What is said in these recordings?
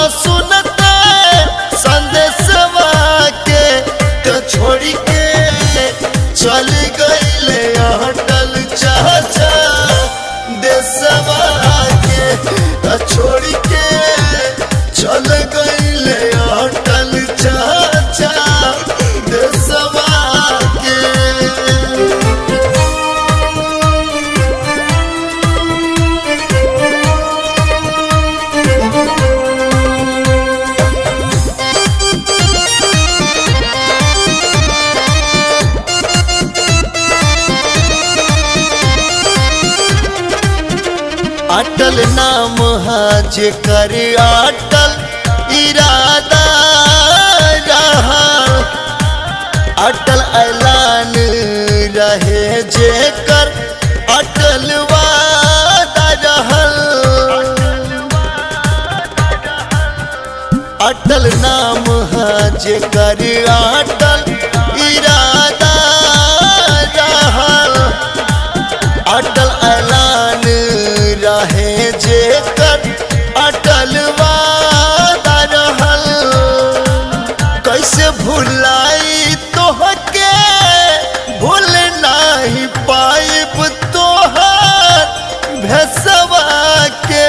सुनते संदेशवा के तो छोड़ी के चल गईले अटल चाचा देशवा के तो छोड़ी के चल गईले अटल चाचा देशवा के अटल नाम है जेकर अटल इरादा रहा अटल ऐलान रहे जेकर अटल वादा रहल अटल नाम है जेकर अटल इरादा रहल अटल ऐलान रहे जेकर अटल वादा रहल कैसे भुलाई तोहके भूल नहीं पाइब तोहर भेसवा के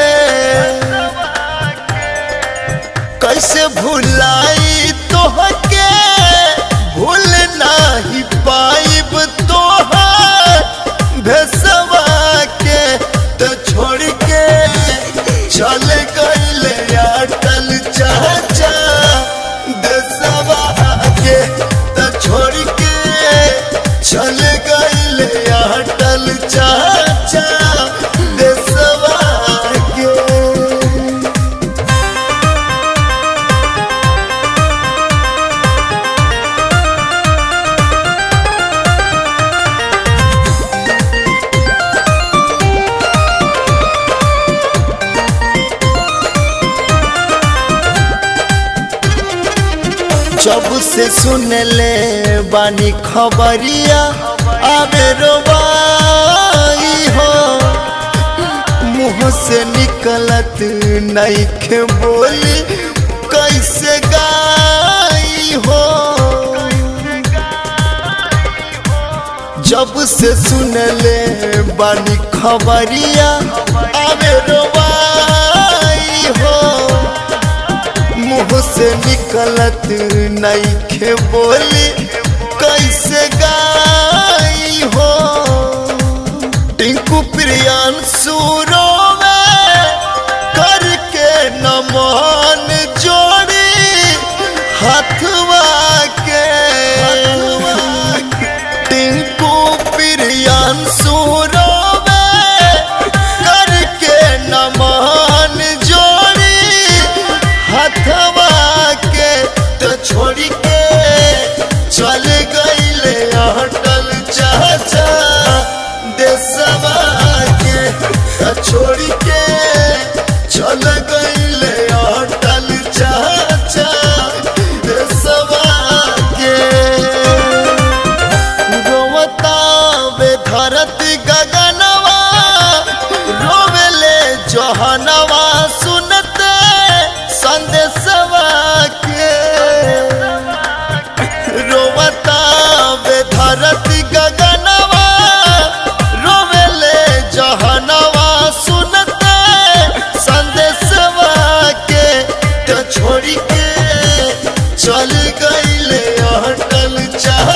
कैसे भुलाई तोहके भूल नहीं पाइब तोहर भेसवा के तो छोड़ के चल गईले अटल चाचा देसवा के तो छोड़ के चल गईले अटल चाचा देसवा के जब से सुन ले बानी खबरिया आवे रोबाई हो मुंह से निकलत नहीं बोली कैसे गाई हो जब से सुन ले बानी खबरिया आवे रोबाई हो मुंह से निकलत नहीं बोली कैसे गाई हो टिंकू प्रियान सूरो में करके नमन जोड़ी हथवा के टिंकू प्रियान सूरो में करके नमन जोड़ी हथवा के तो छोड़ी के चल गईले अटल चाचा देसवा के तो छोड़ी के चल गईले अटल चाचा देसवा के रोवता वे धरती गगनवा रोवेले जहनवा सुनते संदेशवा के रोवता वे धरती गगनवा रोवेले जहनवा सुनते संदेशवा के तो छोड़ी के चल गईले अटल चाह